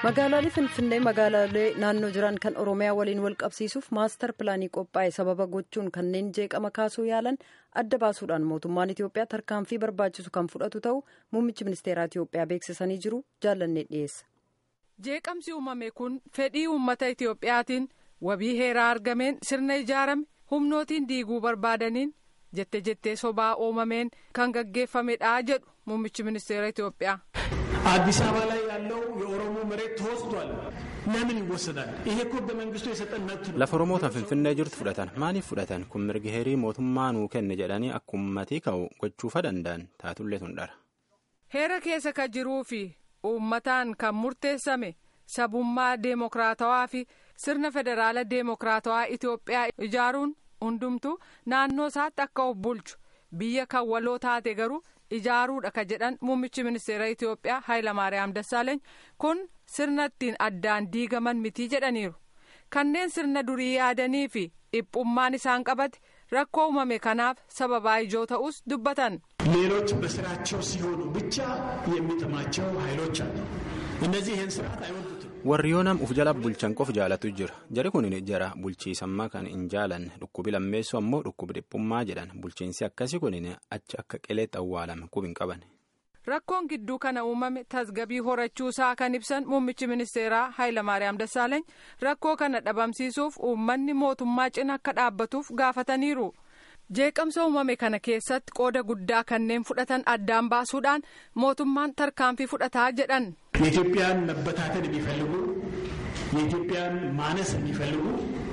magaalaalee finfinnee magaalaalee naannoo jiran kan oromiyaa waliin wal qabsiisuuf maastar pilaanii qophaa'e sababa gochuun kanneen jeeqama kaasuu yaalan adda baasuudhaan mootummaan itiyoophiyaa tarkaanfii barbaachisu kan fudhatu ta'u muummichi ministeeraa itiyoophiyaa beeksisanii jiru jaallannee dhiyeessa. jeeqamsi uumame kun fedhii uummata itiyoophiyaatiin wabii heeraa argameen sirna ijaarame humnootiin diiguu barbaadaniin jette jettee sobaa uumameen kan gaggeeffamedha jedhu muummichi ministeera itiyoophiyaa. አዲስ አበባ ላይ ያለው የኦሮሞ መሬት ተወስዷል። ለምን ይወሰዳል? ይሄ እኮ ህገ መንግስቱ የሰጠን መብት ነው። lafa oromoota finfinnee jirtu fudhatan maaliif fudhatan kun mirgi heerii mootummaa nuu kenne jedhanii akkummatii ka'u gochuufa danda'an taatullee tun dhara. heera keessa kan jiruu fi uummataan kan murteessame sabummaa deemokiraatawaa fi sirna federaala deemokiraatawaa itiyoophiyaa ijaaruun hundumtu naannoo isaatti akka of bulchu biyya kan waloo taate garuu. ijaaruudha ka jedhan muummichi ministeera itiyoophiyaa haayilamaariyaam dassaaleeny kun sirna ittiin addaan diigaman mitii jedhaniiru kanneen sirna durii yaadanii fi dhiphummaan isaan qabate rakkoo uumame kanaaf sababaa ijoo ta'us dubbatan. ሌሎች በስራቸው ሲሆኑ ብቻ የሚጥማቸው ኃይሎች አሉ። እነዚህ ይህን ስርዓት አይወዱትም። warri yoo nam uf jala bulchan qof jaalatu jira jari kun jara bulchiisammaa kan hin jaalanne dhukkubi lammeessu ammoo dhukkubi dhiphummaa jedhan bulchiinsi akkasii kun achi akka qileetti awwaalame qub hin qaban. rakkoon gidduu kana uumame tasgabii horachuu isaa kan ibsan muummichi ministeeraa haayilamaariyaam dassaaleeny rakkoo kana dhabamsiisuuf uummanni mootummaa cina akka dhaabbatuuf gaafataniiru. jeeqamsa uumame kana keessatti qooda guddaa kanneen fudhatan addaan baasuudhaan mootummaan tarkaanfii fudhataa jedhan. የኢትዮጵያን መበታተን የሚፈልጉ የኢትዮጵያን ማነስ የሚፈልጉ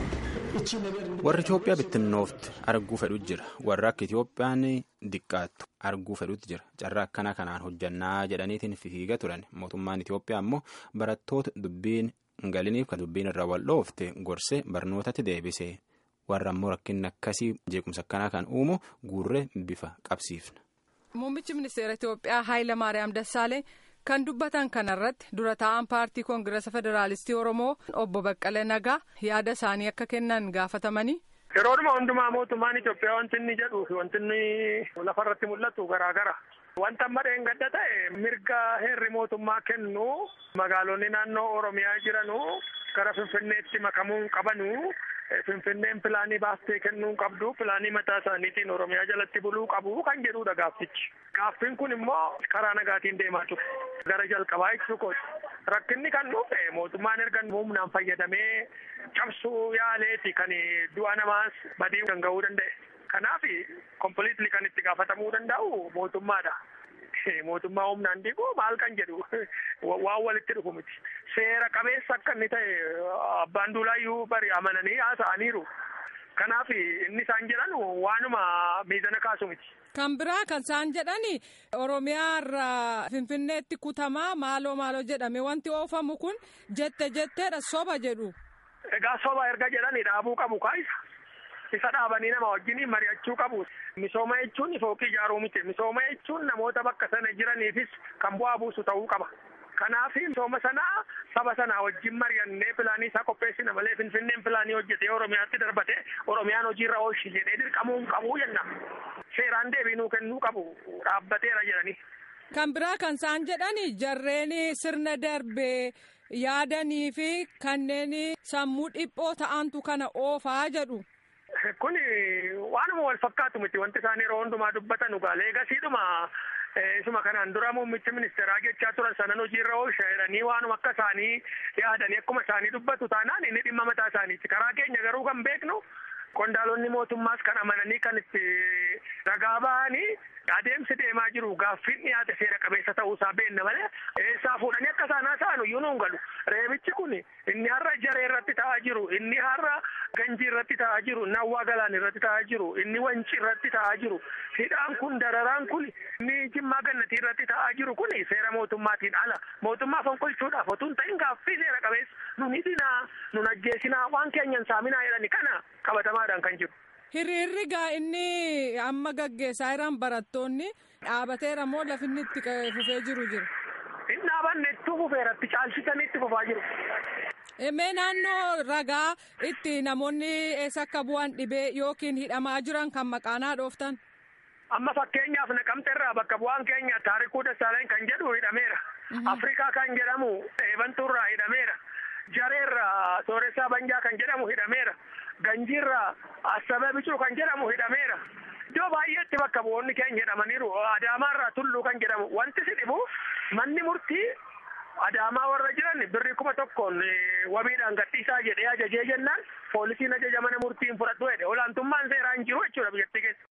እቺ ነገር warri Itoophiyaa bittinnoofti arguu fedhu jira warri akka Itoophiyaan diqqaattu arguu fedhutti jira carraa akkana kanaan hojjannaa jedhaniitiin fiiga turan mootummaan Itoophiyaa ammoo barattoota dubbiin hin galiniif kan dubbiin irra wal dhoofte gorsee barnootatti deebise warra ammoo rakkinni akkasii jeequmsa akkanaa kan uumu guurree bifa qabsiifna. muummichi ministeera itiyoophiyaa haayilamaariyaam dassaalee kan dubbatan kanarratti dura taa'an paartii koongirasa federaalistii oromoo obbo baqqalee nagaa yaada isaanii akka kennan gaafatamanii. yeroodhuma hundumaa mootummaan Itoophiyaa wanti inni jedhuu fi wanti inni lafarratti mul'atu garaa gara. Wanta amma dheengadda ta'e mirga heerri mootummaa kennu magaalonni naannoo Oromiyaa jiranu gara Finfinneetti makamuu qabanu. Finfinneen pilaanii baastee kennuu qabdu pilaanii mataa isaaniitiin Oromiyaa jalatti buluu qabu kan jedhudha gaaffichi. Gaaffiin kun immoo karaa nagaatiin deemaa ture. Gara jalqabaa ibsu kooti. Rakkinni kan dhufe mootummaan erga humnaan fayyadamee cabsuu yaaleeti kan du'a namaas badii kan ga'uu danda'e. Kanaaf kompiliitli kan itti gaafatamuu danda'u mootummaadha. Mootummaa humnaan diiguu maal kan jedhu waan walitti dhufu miti. Seera qabeessa akka inni ta'e abbaan duulaayyuu bari amananii haasa'aniiru. Kanaaf inni isaan jedhan waanuma miizana kaasu miti. Kan biraa kan isaan jedhani Oromiyaa irraa Finfinneetti kutamaa maaloo maaloo jedhame wanti oofamu kun jette jetteedha soba jedhu. Egaa soba erga jedhani dhaabuu qabu kaayisa. Isa dhaabanii nama wajjin mari'achuu qabu. Misooma jechuun fooqii ijaaruu miti. Misooma jechuun namoota bakka sana jiraniifis kan bu'aa buusu ta'uu qaba. Kanaaf misooma sanaa saba sanaa wajjin mari'annee pilaanii isaa qopheessina malee Finfinneen pilaanii hojjetee Oromiyaatti darbate Oromiyaan hojiirra oolchi jedhee dirqamuu hin qabu jenna. Seeraan deebiinuu kennuu qabu dhaabbateera jedhani. Kan biraa kan isaan jedhani jarreen sirna darbee yaadanii fi kanneen sammuu dhiphoo ta'antu kana oofaa jedhu. Kun waanuma wal fakkaatu miti wanti isaan yeroo hundumaa dubbatan dhugaalee eegasiidhuma isuma kanaan dura muummichi ministeeraa jechaa turan sanan hojiirra oolcha jedhanii waanuma akka isaanii yaadanii akkuma isaanii dubbatu taanaan inni dhimma mataa isaaniiti. Karaa keenya garuu kan beeknu qondaalonni mootummaas kan amananii kan itti ragaa bahanii adeemsi deemaa jiru gaaffiin dhiyaate seera qabeessa ta'uusaa beenna malee eessaa fuudhanii akka isaan haasa'an iyyuu nuun galu. Reebichi kun inni har'a jaree irratti ta'aa jiru, inni har'a ganjii irratti ta'aa jiru, inni hawwaa galaan irratti ta'aa jiru, inni wancii irratti ta'aa jiru, hidhaan kun dararaan kun inni jimmaa gannatii irratti ta'aa jiru kun seera mootummaatiin ala. Mootummaa fonqolchuudhaaf otoo hin ta'in gaaffii seera qabeessa nun hidhinaa, nun ajjeesinaa, waan keenyan saaminaa jedhani kana qabatamaadhaan kan jiru. Hiriirri gaa inni amma gaggeessaa jiran barattoonni dhaabateera moo lafinni itti fufee jiru jira? Inni dhaabanne itti fufeeratti caalchisanii itti fufaa jiru. Mee naannoo ragaa itti namoonni eessa akka bu'an dhibee yookiin hidhamaa jiran kan maqaanaa dhooftan? Amma fakkeenyaaf naqamte irraa bakka bu'aan keenya taarikuu Dassaaleen kan jedhu hidhameera. Afrikaa kan jedhamu eebantuurraa hidhameera. Jareerraa sooressaa banjaa kan jedhamu hidhameera. Ganjiirraa Assabe Bicuu kan jedhamu hidhameera. Iddoo baay'eetti bakka bu'oonni keenya hidhamaniiru. Adaamaarraa Tulluu kan jedhamu. Wanti si dhibu manni murtii Adaamaa warra jiran birrii kuma tokkoon wabiidhaan gadhiisaa jedhee ajajee jennaan poolisiin ajaja mana murtiin fudhadhu jedhe olaantummaan seeraa hin jiru jechuudha biyyattii keessa.